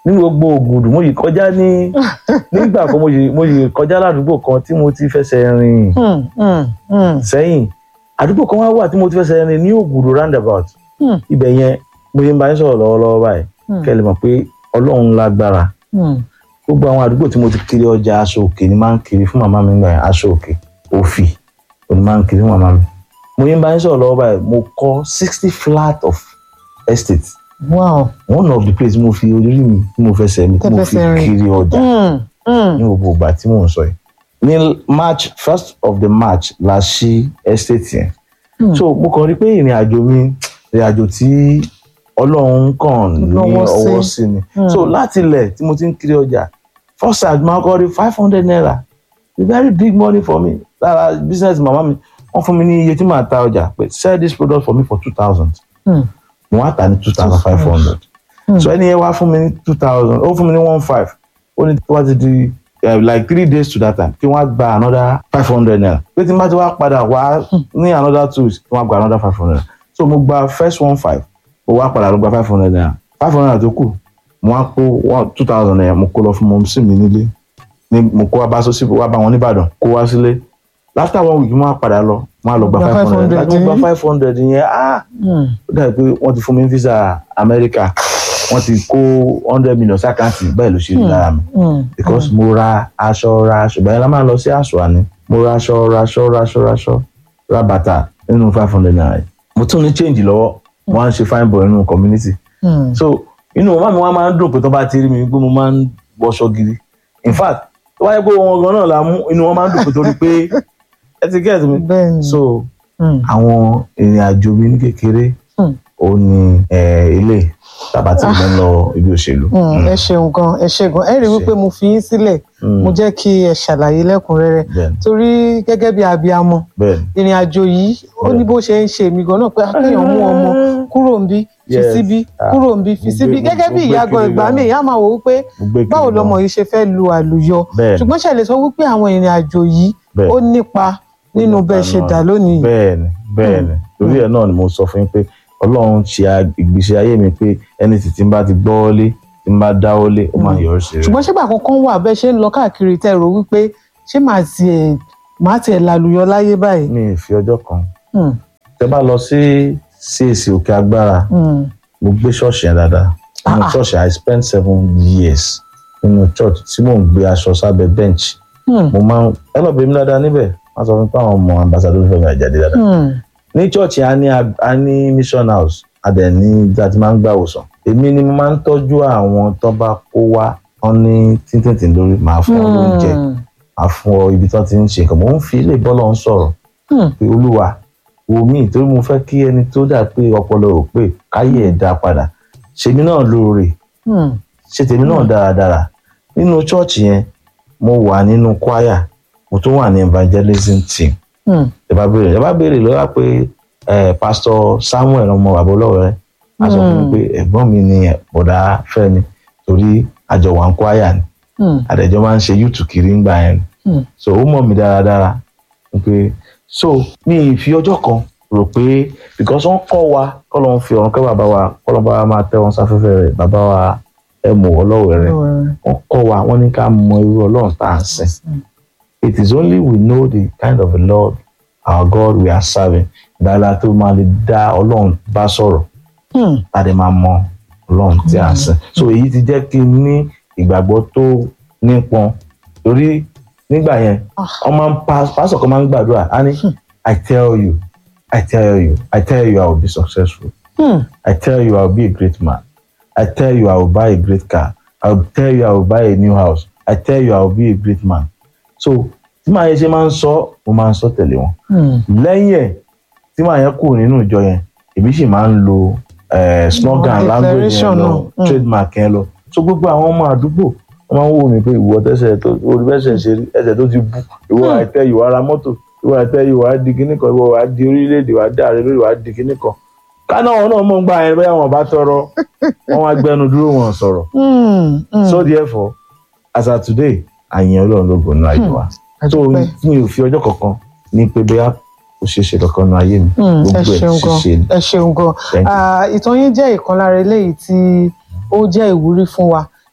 ní gbogbo ògùdù mo yìí kọjá ní nígbà kan mo yìí mo yìí kọjá ládùúgbò kan tí mo ti fẹsẹ̀ rìn Hmm, hmm, hmm, sẹ́yìn àdúgbò kan wá wà tí mo ti fẹsẹ̀ rìn ní ògùdù roundabout Hmm. ibẹ̀ yẹn mo yìí ń bá yín sọ̀rọ̀ lọ́wọ́lọ́wọ́ báyìí Hmm. kẹ́ ẹ lè mọ̀ pé ọlọ́run lágbára hmm. gbogbo àwọn àdúgbò tí mo ti kiri ọjà aṣọ òkè ni máa ń kiri fún màmá mi gbà yẹn aṣọ òkè òfì òní máa ń kiri fún màmá mi mo yín bá yín sọ̀rọ̀ lọ́wọ́ báyìí mo kọ́ sixty flat of estate wow. one of the place mo fi orí mi tí mo fẹsẹ̀ mi tí mo fi Tẹ́ fẹsẹ̀ rìn. kiri ọjà Hmm, hmm. ní gbogbo ìgbà tí mò ń sọ yìí ní march first of the march la ṣí estate yẹn Hmm. so mo kàn rí pé ìrìn àjò mi ìrìn àjò tí ọlọ́run kàn ní Lọ́wọ́ sí. ọwọ́ sí ni Hmm. so láti ilẹ̀ tí mo ti ń kiri ọjà first time máa kọ́ rí five hundred naira a very big money for me lára business màmá mi wọ́n fún mi ní iye tí màá ta ọjà pé sell this product for me for two thousand Hmm. mo wá tà ní two thousand five hundred Hmm. so ẹni yẹn wá fún mi ní two thousand ó fún mi ní one five ó ní wá ti di eh, like three days to that time kí wọ́n á gba another five hundred naira pé tí n bá ti wá padà wá ní another two weeks kí wọ́n á gba another five hundred naira so mo gba first one five mo wá padà lọ gba five hundred naira five hundred naira tó kù mo wá kó one two thousand naira mo kó lọ fún mọ́mísì mi nílé ní mo kó wá bá sọ́sì wá bá wọn nìbàdàn kó wá sílé after one week mo wá padà lọ mo wá lọ gba Gba five hundred 500 láti mo gba five hundred yẹn ah Hmm. ó dàbí pé wọ́n ti fún mi ní visa Amẹ́ríkà wọ́n ti kó hundred million sí àkáǹtì bẹ́ẹ̀ ló ṣe rí lára mi Hmm. because mo ra aṣọ ra aṣọ bẹ́ẹ̀ la máa lọ sí aṣọ àní mo ra aṣọ ra aṣọ ra aṣọ ra aṣọ ra bàtà nínú five hundred naira yìí. mo tún ní change lọ́wọ́ mo wá ń ṣe fine boy nínú community Hmm. so inú màmá mi wá máa ń dùn pé tó bá ti rí mi pé mo máa ń wọṣọ gidi in fact tó wáyé pé wọn gan náà la mú inú wọn máa ń dùn pé torí pé ẹ ti get mi bẹ́ẹ̀ ni. so Hmm. àwọn ìrìn àjò mi ní kékeré Hmm. ó ní eh, ilé tàbá tí mo ń lọ ibi òṣèlú. Hmm, ẹ ṣeun gan ẹ ṣe gan ẹ rí i wípé mo fi yín sílẹ̀ Mm. mo jẹ́ kí ẹ ṣàlàyé lẹ́kùnrẹ́rẹ́ bẹ́ẹ̀ni torí gẹ́gẹ́ bí abiyamọ bẹ́ẹ̀ni ìrìn àjò yìí ó ní Bẹ́ẹ̀. bó ṣe ń ṣe mí gan náà pé akéèyàn mú ọmọ kúrò ń bí fi Yes. síbí Ah. kúrò ń bí fi Mo síbí gbé- gẹ́gẹ́ mo bí gbé ìyá gan kiri ìgbà gan. mi ìyá máa wò wípé mo gbé kiri báwo gan. lọmọ yìí ṣe fẹ́ lu àlùyọ Bẹ́ẹ̀ni. ṣùgbọ́n ṣe lè sọ wípé àwọn ìrìn àjò yìí Bẹ́ẹ̀. ó nípa nínú nípa bẹ́ẹ̀ ṣe náà. dà lónìí yìí. bẹ́ẹ̀ni bẹ́ẹ̀ni torí ẹ̀ náà ni mo sọ fún yín pé Ọlọ́run ṣe a- ìgbésí ayé mi pé ẹni tí tí n bá ti gbọ́ lé tí n bá dáwọ́ lé ó máa ń yọrí sí rẹ̀. ṣùgbọ́n ṣégbà kankan wà bẹ́ẹ̀ ṣe ń lọ káàkiri tẹ́ rò wípé ṣé màá tiẹ̀ màá tiẹ̀ lálùyọ láyé báyìí. mi ì fi ọjọ́ kan Hmm, tẹ bá lọ sí CAC òkè agbára hmm, mo gbé ṣọ́ọ̀ṣì yẹn dáadáa nínú Ah. ṣọ́ọ̀ṣì I spent seven years nínú church tí mò ń gbé aṣọ sábẹ́ bench hmm, mo máa ń ẹ lọ bẹ̀ mí dáadáa níbẹ̀ wọ́n sọ fún mi pé àwọn ọmọ ambassador Fẹ́mi Àjàdí dáadáa hmm, ní church yẹn a ní a ní mission house a dẹ̀ ní ibi tí a ti máa ń gbà wòsàn èmi ni mo máa ń tọ́jú àwọn tó bá kó wá wọn ní tíntìntì lórí màá fún wọn lóúnjẹ hmm, màá fún ọ ibi tó ti ń ṣe nǹkan mò ń fi ilé bọ́lọ̀ ń sọ̀rọ̀ hmm, pé olúwa wò mí torí mo fẹ́ kí ẹni tó dà pé ọpọlọ rò pé káyé ẹ̀ dá padà ṣèmi náà lóore hmm, ṣe tèmi náà dáradára nínú church yẹn mo wà nínú choir mo tún wà ní evangelism team hmm, ẹ bá béèrè ẹ bá béèrè lọ́wọ́ pé ẹ pásítọ̀ Samuel ọmọ bàbá olówó a sọ fún mi pé ẹ̀gbọ́n mi ni bọ̀dá Fẹ́mi torí àjọ wà ń kwaya ni hmm, àdẹ̀jọ́ máa ń ṣe yúùtù kiri ń gbà yẹn ni hmm. so ó mọ̀ mí dáradára pé so mi ì fi ọjọ́ kan rò pé because wọ́n kọ́ wa kọ́ ló ń fi ọ̀run kẹ́ bàbá wa kọ́ ló ń bá wa máa tẹ́ wọn sáfẹ́fẹ́ rẹ̀ bàbá wa ẹ̀ mọ̀ ọlọ́wẹ̀ rẹ̀ wọ́n kọ́ wa wọ́n ní ká mọ irú ọlọ́run tá à ń sìn it is only we know the kind of a Lord our God we are serving ìdára tó máa lè dá ọlọ́run bá sọ̀rọ̀ Hmm, tàdé máa mọ ọlọ́run tí à ń sìn so èyí ti jẹ́ kí n ní ìgbàgbọ́ tó nípọn torí nígbà yẹn Ah. wọ́n máa ń pa pásọ̀ kan máa ń gbàdúrà á ní I tell you I tell you I tell you I will be successful hmm, I tell you I will be a great man I tell you I will buy a great car I will tell you I will buy a new house I tell you I will be a great man so tí màá yẹn ṣe máa ń sọ mo máa ń sọ tẹ̀lé wọn hmm. lẹ́yìn ẹ̀ tí màá yẹn kúrò nínú ìjọ yẹn èmi sì máa ń lo eh, slogan Àwọn language yẹn declaration lọ náà, mm. trademark yẹn lọ so gbogbo àwọn ọmọ àdúgbò wọ́n máa ń wò mí pé ìwọ tẹ́sẹ̀ tó orí bẹ́sẹ̀ ṣe rí ẹsẹ̀ tó ti bú ìwọ Hmm. àìtẹ́ ìwọ ara mọ́tò ìwọ àìtẹ́ ìwọ á di kinní kan ìwọ á di orílẹ̀-èdè wàá dá àrẹ lórí wàá di kinní kan káná wọn náà mọ̀ ń gbà yẹn bẹ́ẹ̀ wọn bá tọrọ wọn wá gbẹnu dúró wọn sọ̀rọ̀ Hmm, hmm. so therefore as of today àyìn ọlọ́run ló gbóná ayé wa so Àdúpẹ́. mi ò fi ọjọ́ kankan ní pé bóyá kò ṣeé ṣe kankan nu ayé mi Hmm, ẹ gbogbo ẹ̀ ṣeun gan ṣíṣe ni. ẹ ṣeun gan Thank you. Ah, ìtàn yín jẹ́ ìkan lára eléyìí tí ó jẹ́ ìwúrí fún wa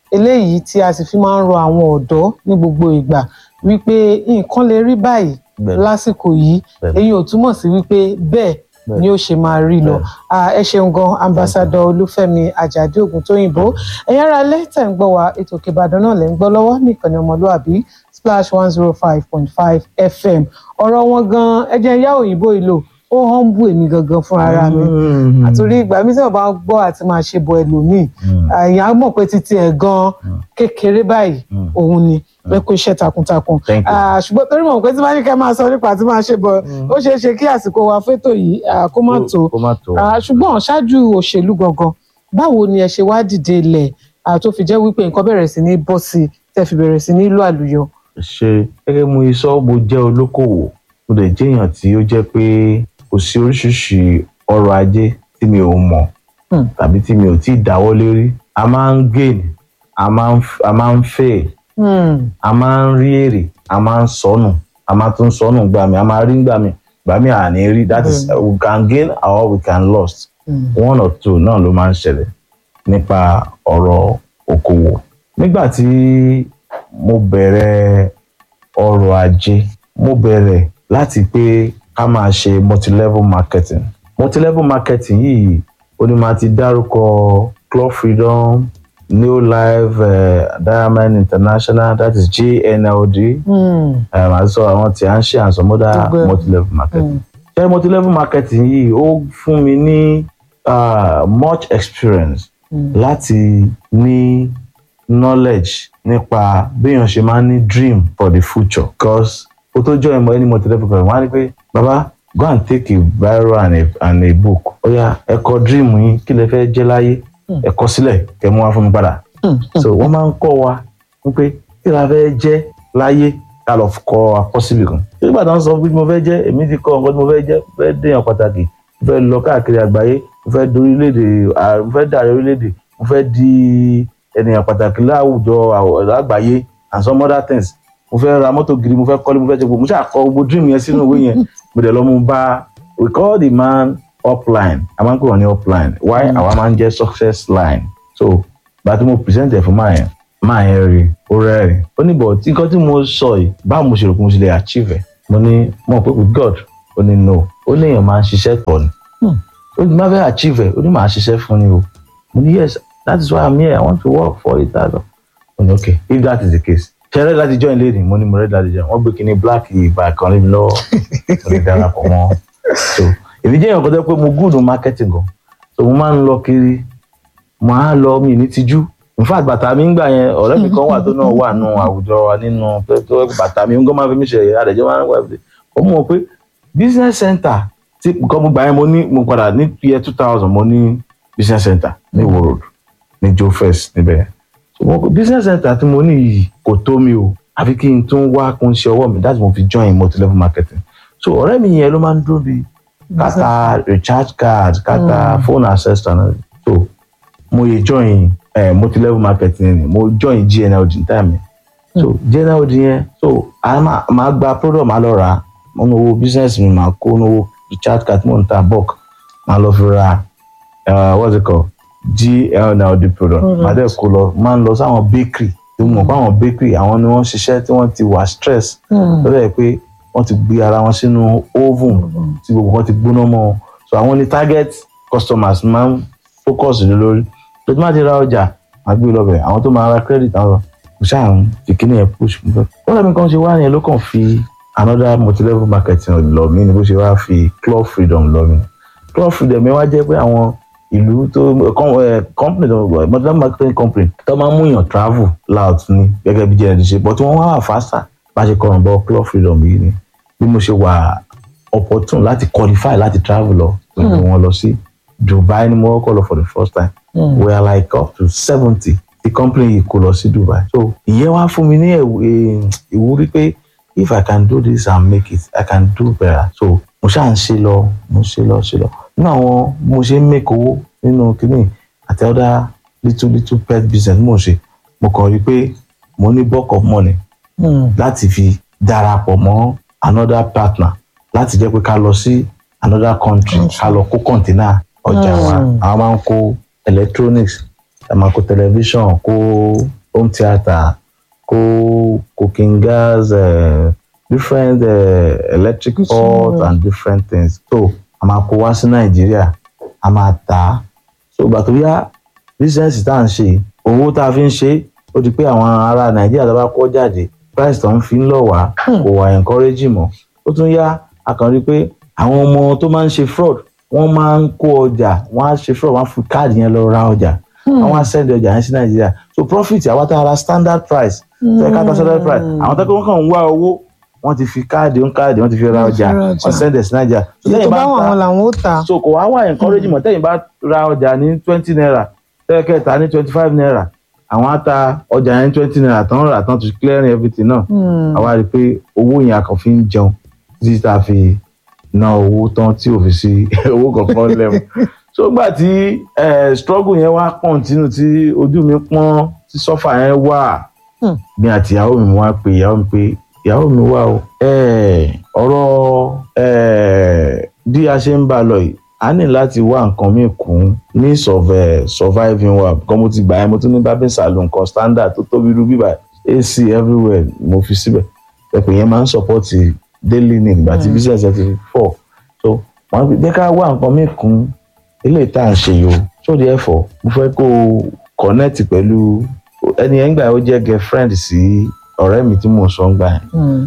eléyìí tí a sì fi máa ń rọ àwọn ọ̀dọ́ ní gbogbo ìgbà wípé nǹkan lè rí báyìí Bẹ́ẹ̀ni. lásìkò yìí Bẹ́ẹ̀ni. èyí ò túmọ̀ sí wípé bẹ́ẹ̀ Bẹ́ẹ̀ni. ni ó ṣe máa rí lọ Bẹ́ẹ̀ni. Ah, ẹ ṣeun gan ambassadọ olúfẹ́mi àjàdí ògùntóyìnbó ẹ̀yin ará ilé tẹ̀ ń gbọ́ wa ètò Òkè Ìbàdàn náà lẹ́ ń gbọ́ lọ́wọ́ ní ìkànnì ọmọlúàbí splash one zero five point five fm ọ̀rọ̀ wọn gan ẹ jẹ́ yá òyìnbó ìlò ó humble èmi gangan fún ara mi àtòrí ìgbà mi tí wọn bá ń gbọ́ àti máa ṣe bọ ẹlòmíì àyàn á mọ̀ pé títí ẹ̀ gan kékeré báyìí òun ni bẹ́ẹ̀ kó iṣẹ́ takuntakun Thank you. Ah, ṣùgbọ́n torí mọ̀ pé tí wọ́n ní kẹ́ máa sọ nípa àti máa ṣe bọ ó ṣeé ṣe kí àsìkò wa fétò yìí ah, kó má tó kó má tó. Ah, ṣùgbọ́n ṣáájú òṣèlú gangan báwo ni ẹ ṣe wá dìde ilẹ̀ ah, tó fi jẹ́ wípé nǹkan bẹ̀rẹ̀ sí ní bọ́ sí i tẹ́ fi bẹ̀rẹ̀ sí ní ìlú àlùyọ. ṣe gẹ́gẹ́ mú iṣọ́ mo jẹ́ olókòwò mo dẹ̀ jẹ́ èèyàn tí ó jẹ́ pé kò sí oríṣiríṣi ọrọ̀ ajé tí mi ò mọ̀ Hmm. tàbí tí mi ò tí ì dáwọ́ lérí a máa ń gain a máa ń a máa ń fail Hmm. a máa ń rí èrè a máa ń sọnù a máa tún sọnù gbà mí a máa rí gbà mí gbà mí à ní rí that is we can gain or we can lost Hmm. one or two náà ló máa ń ṣẹlẹ̀ nípa ọ̀rọ̀ okòwò nígbà tí mo bẹ̀rẹ̀ ọrọ̀ ajé mo bẹ̀rẹ̀ láti pé ká máa ṣe multilevel marketing multilevel marketing yìí ó ní máa ti dárúkọ club freedom new life uh, diamond international that is gnld Hmm. um, àti sọ àwọn tí à ń ṣe and some other Gbogbo ẹ̀. multilevel marketing Hmm. ṣe multilevel marketing yìí ó fún mi ní uh, much experience Mm. láti ní knowledge nípa béèyàn ṣe máa ń ní dream for the future because ó tó join mọ any multilevel program wọ́n á ní pé baba go and take a biro and a, and a book ó yá ẹ kọ dream yín kí lẹ fẹ́ jẹ́ láyé ẹ kọ sílẹ̀ kẹ́ mú wá fún mi padà Hmm. so wọ́n máa ń kọ́ wa wípé kí la fẹ́ jẹ́ láyé ká lọ kọ́ akọ́síbì kan nígbà tó ń sọ pé mo fẹ́ jẹ́ èmi ti kọ́ nǹkan tí mo fẹ́ jẹ́ mo fẹ́ déèyàn pàtàkì mo fẹ́ lọ káàkiri àgbáyé mo fẹ́ di orílẹ̀-èdè à- mo fẹ́ dàrẹ orílẹ̀-èdè mo fẹ́ di ènìyàn pàtàkì láwùjọ àwọ̀- àgbáyé and some other things mo fẹ́ ra mọ́tò gidi mo fẹ́ kọ́lé mo fẹ́ ṣe gbogbo mo ṣáà kọ gbogbo dream yẹn sínú ìwé yẹn mo dẹ̀ lọ mú bá we call the man upline a máa ń pè wọ́n ní upline why àwa máa ń jẹ́ success line so bá tí mo present ẹ̀ fún máa yẹn máa yẹn rí ó rẹ́rìn ó ní bọ̀ tí nǹkan tí mo sọ yìí báwo mo ṣe rò pé mo ṣe lè achieve ẹ̀ mo ní mo mọ̀ pé with God ó ní no ó ní èèyàn máa ń ṣiṣẹ́ pọ̀ ni ó ní má fẹ́ achieve ẹ̀ ó ní màá ṣiṣẹ́ fún ni o mo ní yes that is why I'm here I want to work for it that mo ní okay if that is the case ṣe rẹ́ láti join lady mo ní mo rẹ́ láti join wọ́n gbé kinní black ìgbà kan lé mi lọ́wọ́ mo lè darapọ̀ mọ́ so èmi jẹ́ èèyàn kan tó yẹ pé mo good on marketing gan so mo máa ń lọ kiri mo á lọ mi ní tijú in fact bàtà mi ń gbà yẹn ọ̀rẹ́ mi kan wà tó náà wà nù àwùjọ wa nínú pé tó yẹ pé bàtà mi ń gbọ́ máa fi mí ṣe ẹ̀yà àdẹ̀jọ́ máa ń wà ẹ̀fẹ̀ ó mọ̀ pé business center tí nǹkan mo gbà yẹn mo ní mo padà ní year two thousand mo ní business center ní Ìwó road ní Joe First níbẹ̀ so mo business center tí mo ní yìí kò tó mi o àfi kí n tún wá kún ṣe ọwọ́ mi that's mo fi join multi-level marketing so ọ̀rẹ́ mi yẹn ló máa ń dúró bíi kata recharge card kata phone accessory náà so mo ye join eh, multi-level marketing ni mo join GNLD ní time yẹn so GNLD yẹn so a máa máa gba product máa lọ rà mo ní owó business mi máa kó ní owó recharge card mo ń ta bulk máa lọ fi ra uh, what's it called GNLD product máa dẹ̀ kó lọ máa ń lọ sáwọn bakery tí mo mọ̀ pé àwọn bakery àwọn ni wọ́n ń ṣiṣẹ́ tí wọ́n ti wà stress lọ́dọ̀ yẹ pé wọ́n ti gbé ara wọn sínú oven tí gbogbo wọn ti gbóná mọ́ wọn so àwọn ni target customers máa ń focus lé lórí tó tí máa ti ra ọjà máa gbé lọ bẹ̀ àwọn tó máa ra credit àwọn kò ṣáà ń fi kíní yẹn push fún bẹ́ẹ̀. wọ́n lẹ́mi kan ṣe wá yẹn ló kàn fi another multi-level marketing lọ mí ni bó ṣe wá fi club freedom lọ mí club freedom yẹn wá jẹ́ pé àwọn ìlú tó com- eh, company tó multi-level marketing company tó máa ń mú yàn travel loud ni gẹ́gẹ́ bí jẹ́ ẹni ṣe but wọ́n wá wà faster bá ṣe kọrùn bọ club freedom yìí ni bí mo ṣe wà opportune láti qualify láti travel lọ pẹ̀lú wọn lọ sí Dubai ni mo kọ́ lọ for the first time we are like up to seventy the company yìí kó lọ sí Dubai so ìyẹn wá fún mi ní ẹ̀wù- eh, ìwúrí pé if I can do this and make it I can do better so mo ṣáà ń ṣe lọ mo ṣe lọ ṣe lọ nínú àwọn bí mo ṣe ń make owó nínú kínní àti other little little pet business mo ṣe mo kàn rí i pé mo ní bulk of money láti fi darapọ̀ mọ́ another partner láti jẹ́ pé ká lọ sí another country ká lọ kó kọ̀ǹtínà ọjà wa àwọn máa ń kó electronics a máa kó television kó home theatre co cooking gas uh, different uh, electric pot and different things so a máa kó wá sí nàìjíríà a máa tà á so ìgbà tó yá bísíǹsì tá à ń ṣe owó tá a fi ń ṣe ó di pé àwọn ará nàìjíríà tó bá kó jáde price tó ń fi ń lọ wá kò wá encouraging mọ́ ó tún yá a kàn rí i pé àwọn ọmọ tó máa ń ṣe fraud wọ́n máa ń kó ọjà wọ́n á ṣe fraud wọ́n á fi káàdì yẹn lọ ra ọjà àwọn á send ọjà yẹn sí nàìjíríà so profit àwa tá a ra standard price tó yẹ ká ta standard price àwọn tó kọ́ kàn ń wá owó wọ́n ti fi káàdì ń káàdì wọ́n ti fi ra ọjà ra ọjà. wọ́n send ẹ̀ sí nàìjíríà So iye tó lẹ́yìn bá bá ń wọn ta- àwọn làwọn ó tà so kò wá wà encouraging mọ́ tẹ́yìn bá ra ọjà ní twenty naira tẹ́lẹ̀kẹ́ ta ní twenty five naira àwọn á ta ọjà yẹn twenty naira tán rà tán to clearing everything náà àwa rí i pé owó yẹn a kàn fi ń jẹun títí tá a fi ná owó tán tí ò fi sí owó kankan lẹ́mu so gbà tí eh, struggle yẹn wá continue tí ojú mi pọ́n tí sọ́fà yẹn wà Hmm. mi àti ìyàwó mi wá pé ìyàwó mi pé ìyàwó mi wá o eh, ọ̀rọ̀ eh, bí a ṣe ń bá a lọ yìí a ní láti wá nǹkan míì kún means of eh, surviving wa kan mo ti gbà yẹn mo tún ní barbing salon kan standard tó tóbi rú bíbá ac everywhere mo fi síbẹ̀ pẹ̀pẹ̀ yẹn máa ń support daily need ìgbà tí business ẹ ti fọ̀ so wọ́n fi jẹ́ ká wá nǹkan míì kún eléyìí tá à ń ṣe yìí o so therefore mo fẹ́ kó o connect pẹ̀lú ẹni yẹn gbà ó jẹ́ girlfriend sí ọ̀rẹ́ mi tí mò ń sọ ń gbà yẹn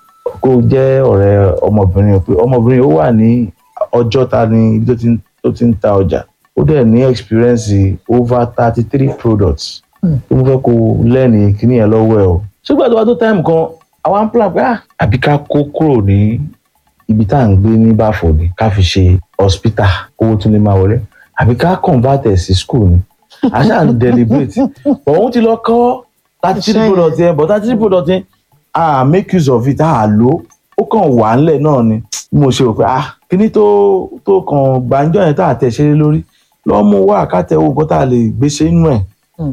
kó o jẹ́ ọ̀rẹ́ ọmọbìnrin o pé ọmọbìnrin ó wà ní ọjọ́ta ní ibi tó ti ń- tó ti ń ta ọjà ó dẹ̀ ní experience over thirty three products tó mo fẹ́ kó o lẹ́ni kíní yẹn lọ́wọ́ ẹ o. ṣùgbọ́n tó bá tó time kan àwa ń plan pé ah àbí ká kó kúrò ní ibi tá à ń gbé ní báfòdì ká fi ṣe hospital owó tún lè máa wọlé àbí ká convert ẹ̀ sí school ni àṣà ń deliberate but òun ti lọ kọ́ thirty three Iṣẹ́ yẹn. products yẹn but thirty three products yẹn ah make use of it ah lo ó kàn wà ńlẹ̀ náà ni bí mo ṣe rò pé ah kíní tó tó kàn gbàǹjọ yẹn tá a tẹ̀ ṣeré lórí lọ́ mú wá àkàtẹ̀ owó nǹkan tá a lè gbé ṣe inú ẹ̀ Hmm.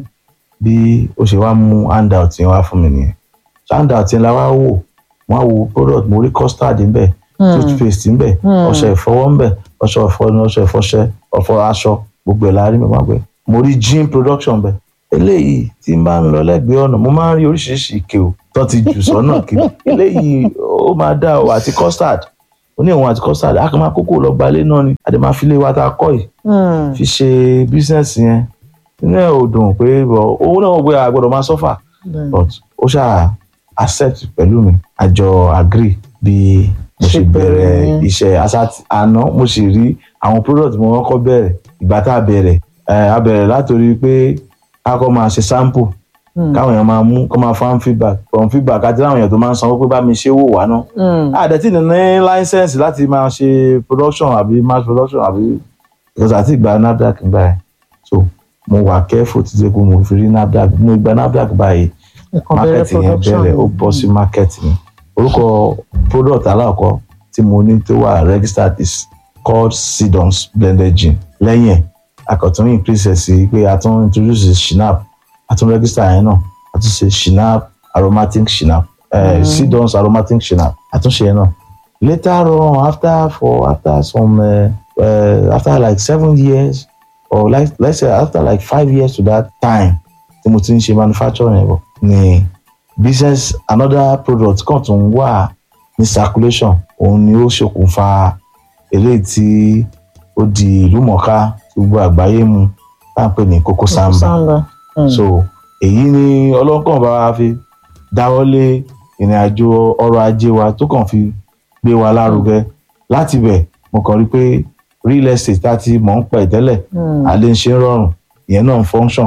bí ó ṣe wá mú handout yẹn wá fún mi nìyẹn So handout yẹn la wá wò wọ́n á wo product mo rí custard ńbẹ̀ toothpaste ńbẹ̀ ọṣẹ ìfọwọ́ ńbẹ̀ ọṣẹ ìfọnu ọṣẹ ìfọṣẹ ọfọ aṣọ gbogbo ẹ̀ la rí mi máa gbé mo rí gin production ńbẹ̀ eléyìí tí n bá ń lọ lẹ́gbẹ̀ẹ́ ọ̀nà mo máa ń rí oríṣiríṣi ike o tó ti jù sọ́nà kiri eléyìí ó máa dá o àti custard ó ní òun àti custard a kàn máa kókó lọ gbalé náà ni a dẹ̀ máa fi lé wa tá a kọ́ yìí fi ṣe bísíǹsì yẹn inú ẹ̀ ò dùn pé bọ̀ owó náà wọ́n gbé àgbọ̀dọ̀ máa sọ́fà but ó ṣáà accept pẹ̀lú mi àjọ agree bí mo ṣe Ṣe bẹ̀rẹ̀ bẹ̀rẹ̀ yẹn. iṣẹ́ àṣà àná mo sì rí àwọn product mo kọ́kọ́ bẹ̀rẹ̀ ìgbà tá a bẹ̀rẹ̀ ẹ̀ a bẹ̀rẹ̀ látòrí pé a kọ́ máa ṣe sample káwọn èèyàn máa mú kọ́ máa fan feedback from feedback àti láwọn èèyàn tó máa ń sanwó pé bá mi ṣe wò wá náà àdẹ̀tí ní ní license láti máa ṣe production àbí mass production àbí because àti ìgbà NAFDAC ń báyìí so mo wà careful títí pé mo fi rí NAFDAC mo gba NAFDAC báyìí nǹkan bẹ̀rẹ̀ market yẹn production bẹ̀rẹ̀ ó bọ́ sí market mi orúkọ product aláàkọ́ tí mo ní tó wà registered is called Sidons blended gin lẹ́yìn ẹ̀ akọ̀tún increase ẹ̀ sí pé a tún introduce Shinap a tún register yẹn náà a tún ṣe Shinap aromatic Shinap uh, Sidons aromatic Shinap a tún ṣe yẹn náà later on after for after some uh, uh, after like seven years or like let's say after like five years to that time tí mo ti ń ṣe manufacturing yẹn bọ̀ ni business another product kan tún wà ní circulation òun ni ó ṣokùnfà eléyìí tí ó di ìlú mọ̀ọ́ká tí gbogbo àgbáyé mu tá à ń pè ní Coco Samba samba so èyí ni ọlọ́kàn bá wa fi dáwọ́lé ìrìn àjò ọrọ̀ ajé wa tó kàn fi gbé wa lárugẹ láti bẹ̀ mo kàn rí pé real estate tá a ti mọ̀ ń pẹ̀ tẹ́lẹ̀ àlẹ́ ń ṣe ń rọrùn ìyẹn náà ń function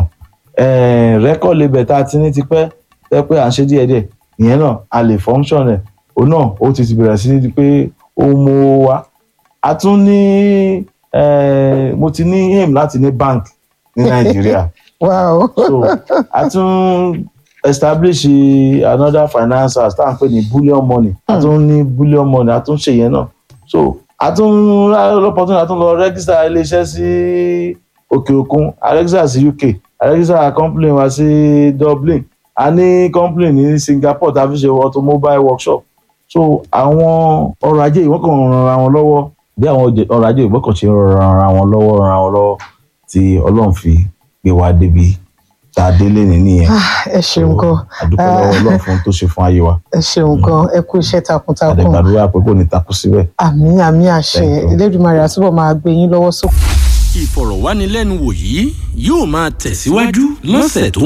record label tá a ti ní tipẹ́ tẹ́ pé à ń ṣe díẹ̀díẹ̀ ìyẹn náà a lè function rẹ̀ òun náà ó ti ti bẹ̀rẹ̀ sí ní pé ó mú owó wá a tún ní eh, mo ti ní aim láti ní bank ní Nàìjíríà wow so a tún establish another financiers tá à ń pè ní bullion money a tún ní bullion money a tún ṣe yẹn náà so a tún lọ́pọ̀tún a tún lọ register iléeṣẹ́ sí òkè òkun a register sí UK a register company wa sí Dublin a ní company ní Singapore tá a fi ṣe automobile workshop so àwọn ọrọ̀ ajé ìwọ́n kan ràn ra wọn lọ́wọ́ bí àwọn ọrọ̀ ajé ìwọ́n kan ṣe ràn ra wọn lọ́wọ́ ràn ra wọn lọ́wọ́ tí Ọlọ́run fi gbé wa débi tá a délé ní nìyẹn ẹ ṣeun gan àdúpẹ́ lọ́wọ́ ọlọ́run fún ohun tó ṣe fún ayé wa ẹ ṣeun gan ẹ kú iṣẹ́ takuntakun àdẹ̀gbàdúrà pé kò ní takú síbẹ̀. àmì àmì àṣẹ Thank you. Elédùmarè àtúbọ̀ máa gbé yín lọ́wọ́ sókè. ìfọ̀rọ̀wánilẹ́nuwò yìí yóò máa tẹ̀síwájú lọ́sẹ̀ tó